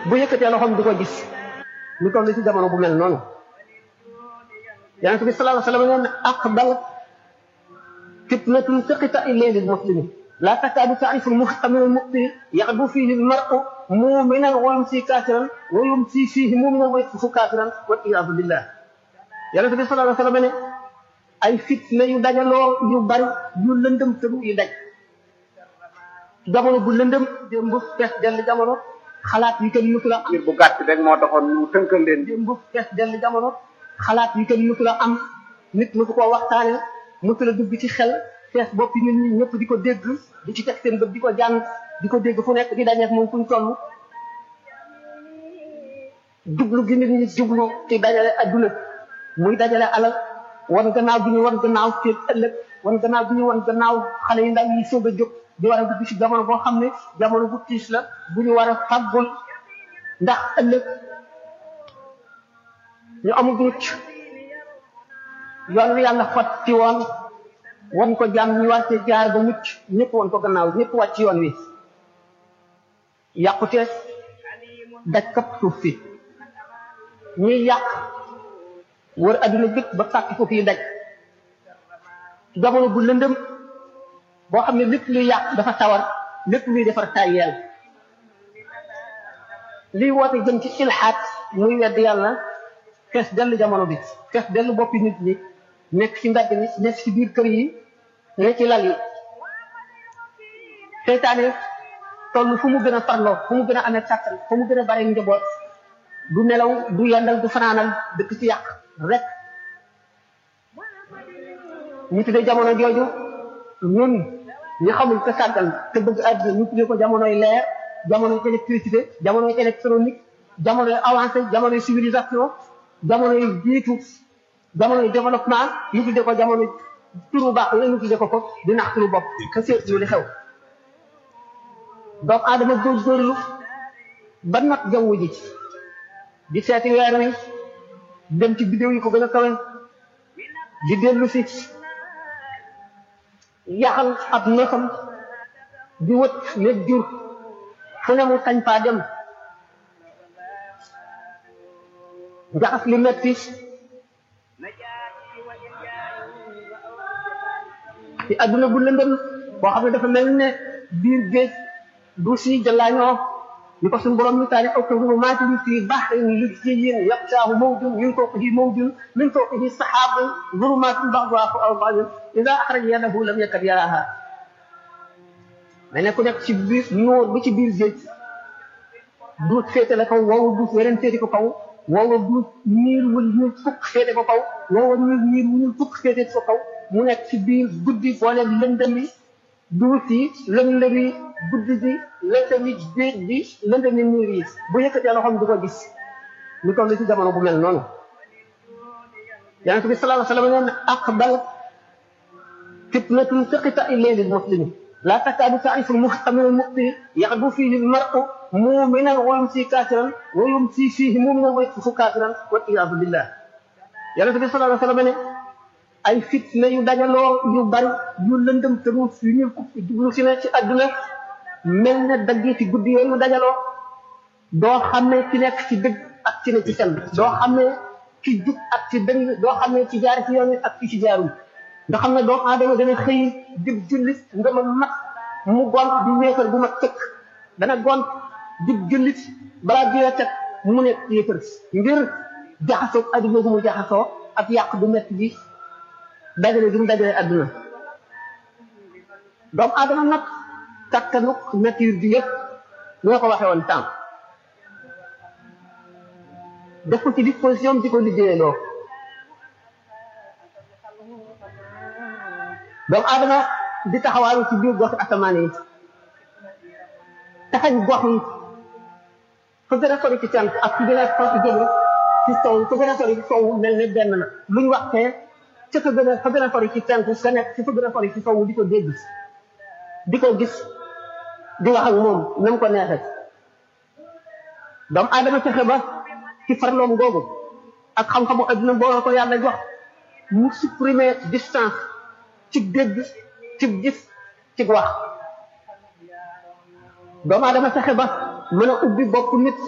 bu yëkkatee loxoom di ko gis ñu toll ci jamono bu mel noonu yonent bi sallallahu alayhi wa sallam nee na aqbal fitnatun taqita ilayli muslimi la takaadu taarifu muhtamil muqti yaxdu fihi almaru muminan wa yumsi kafiran wa yumsi fihi muminan wa yasfu kafiran wal iyadu billah yonent bi sallallahu alayhi wa sallam ne ay fitna yu dajaloo yu bari yu lëndëm tëru yu daj jamono bu lëndëm démb fees dell jamono xalaat yi kenn mësul a am ngir bu gàtt rek moo taxoon ñu tënkal leen démb fees dell jamono xalaat yi kenn mësul a am nit mësu koo waxtaane mësul a dugg ci xel fees boppi nit ñi ñëpp di ko dégg di ci teg seen bët di ko jàng di ko dégg fu nekk di dajeek moom fu ñu toll jublu gi nit ñi jublu ci dajale adduna muy dajale alal wan gannaaw bi ñu wan gannaaw seen ëllëg wan gannaaw bi ñu wan gannaaw xale yu ndaw yi soog a jóg di war a dugg ci jamono boo xam ne jamono bu tiis la bu ñu war a fàggul ndax ëllëg ñu amul mucc yoon wi yàlla xotti woon wan ko jàmm ñu war cee jaar ba mucc ñëpp wan ko gannaaw ñëpp wàcc yoon wi yàqute daj kapp suuf si ñuy yàq wër adduna bépp ba fàkki ko fii daj jamono bu lëndëm boo xam ne lépp luy yàq dafa tawar lépp luy defar tàyyeel liy woote jëm ci ilxaat muy wedd yàlla fees dell jamono bi fees dell boppi nit ñi nekk ci mbedd mi nekk ci biir kër yi ne ci lal yi seytaane toll fu mu gën a farloo fu mu gën a amee kàttan fu mu gën a bare njaboot du nelaw du yendal du fanaanal dëkk ci yàq rek ñu tuddee jamono jooju ñun ñi xamul te sàggal te bëgg àdduna ñu tuddee ko jamonoy leer jamonoy électricité jamonoy électronique jamonoy avancé jamonoy civilisation jamonoy jiitu jamonoy développement ñu tuddee ko jamono turu baax la ñu tuddee ko ko di nax turu bopp te seetlu li xew donc adama góorgóorlu ba not jaww ji di seeti weer wi dem ci bidéo yi ko gën a kawe di dellu si yaxal ab nosam di wët nekk jur fu ne mu sañ faa dem jaxas li metti ci adduna bu lëndëm boo xam ne dafa mel ne biir géej du si jëlaañoo ñu ko suñu borom mi taani aw kaw maati bi fii baxrin lujjiyyin yaqshaahu mawjun min fawqihi mawjun min fawqihi saxaabun zulumaatun ba'duhaa fawqa ba'din idaa axraja yadahu lam yakad yaraahaa mais ne ku nekk ci biir noor bi ci biir géej duut féete la kaw woowa duut weneen féete ko kaw woowa duut niir wu ñuul fukk féete ko kaw woowa niir niir wu ñuul fukk féete ko kaw mu nekk ci biir guddi boole lëndëmi duut yi lëndëmi guddi gi lëndëmi géej bi lëndëmi niir yi bu yëkkatee loxoom du ko gis ñu toll ci jamono bu mel noonu yonent bi sallallahu alayhi wa sallam neen aqbal fitnatun taqita ilayli muslimi la takaadu taarifu muhtamil muqti yaxdu fihi almaru muminan wa yumsi kafiran wa yumsi fihi muminan wa yasfu kafiran wal iyadu billah yonent bi sallallahu alayhi wa sallam ne ay fitna yu dajaloo yu bari yu lëndëm te yu ñu jublu si ne ci àdduna mel ne daggi ci guddi yooyu dajaloo doo xam ne ci nekk ci dëgg ak ci ne ci sell doo xam ne ci jub ak ci dëng doo xam ne ci jaar ci yoon ak ci ci jaarul nga xam ne doomu aadama dana xëy dib jullit nga ma mat mu gont di wéefar bu mat tëkk dana gont dib jullit balaa biir a teg mu nekk yéefar ngir jaxasoo adduna bu mu jaxasoo ak yàq bu metti bi dajale bi mu dajale adduna doomu aadama nag kattanuk nature bi yëpp lu nga ko waxee woon temps def ko ci disposition di ko liggéeyaloo doomu aadama di taxawaalu ci biir gox asamaan yi taxañ gox yi fa gën a sori ci cant ak fi gën a sori jóge ci sow fa gën a sori ci sow mel ne benn la luñ waxtee ca fa gën a fa gën a sori ci cant ka nekk ci fa gën a sori ci sow di ko dégg di ko gis di wax ak moom na mu ko neexee doomu aadama fexe ba ci farloom googu ak xam-xamu adduna boo ko yàlla jox mu supprimer distance ci dégg ci gis ci wax doomu aadama fexe ba mën a ubbi bopp nit